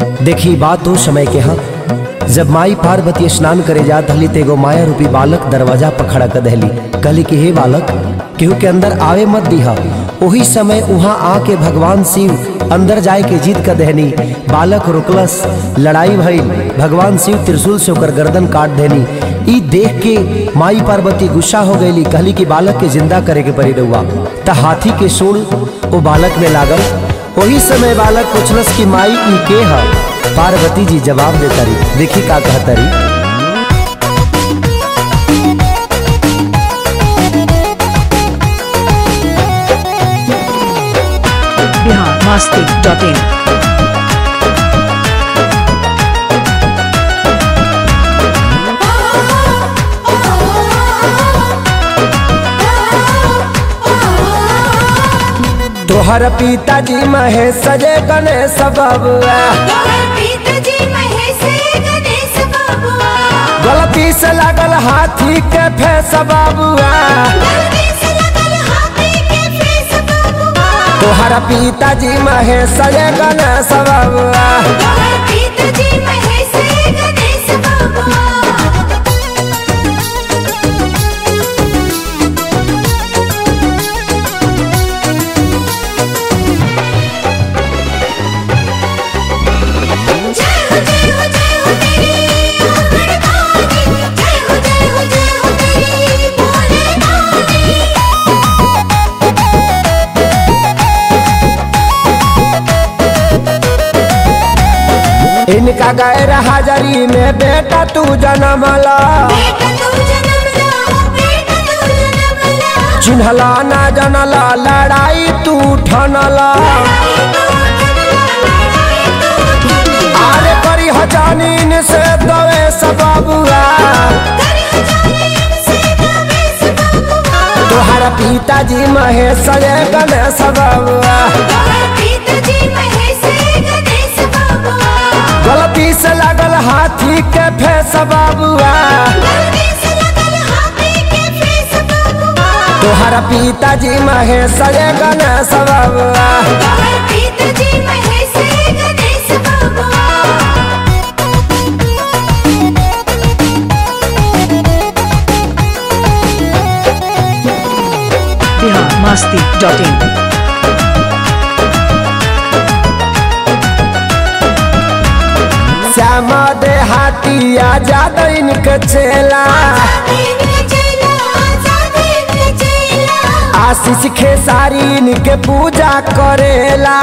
देखी बात उस समय के हाँ जब माई पार्वती स्नान करे जात हली तेगो माया रूपी बालक दरवाजा पर खड़ा कर दहली कहली कि हे बालक केहू के अंदर आवे मत दिहा वही समय वहां आके भगवान शिव अंदर जाए के जीत कर दहनी बालक रुकलस लड़ाई भइल भगवान शिव त्रिशूल से ओकर गर्दन काट देनी ई देख के माई पार्वती गुस्सा हो गईली कहली कि बालक के जिंदा करे के पड़ी रहुआ त हाथी के सूल वो बालक में लागल वही समय बालक पूछलस कि माई ई के है पार्वती जी जवाब देता रही देखी का कहता रही बिहार मस्ती डॉट इन तोहर पिताजी महेश सजे गणेश बबुआ गलती से लागल हाथी के फेस बबुआ तोहर पिताजी महेश सजे गणेश बबुआ इनका गैर हाजरी में बेटा तू जन्मला चिन्हला ना जनला लड़ाई तू ठनला आरे करी हजानीन से दवे सबबुआ तोहरा पिताजी महेश सजे गणेश बबुआ गलती से लागल हाथी के फेस बबुआ तोहरा पिताजी महेश सजे गणेश बबुआ बिहार मस्ती डॉट इन श्यामा दे हाथिया ज्यादा इनके चेला आशीष खेसारी इनके पूजा करेला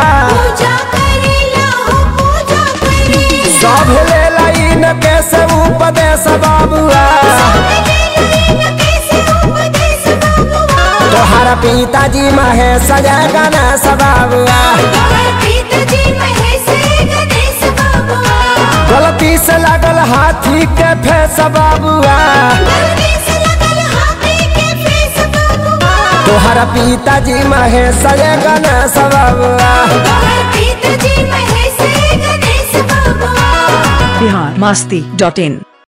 सब लेला इनके से उपदेश बाबुआ तोहरा पिताजी महेश जय गणेश बाबुआ गलती से लागल हाथी के फेस बाबुआ तोहरा पिताजी महेश जय गणेश बाबुआ बिहार मस्ती डॉट इन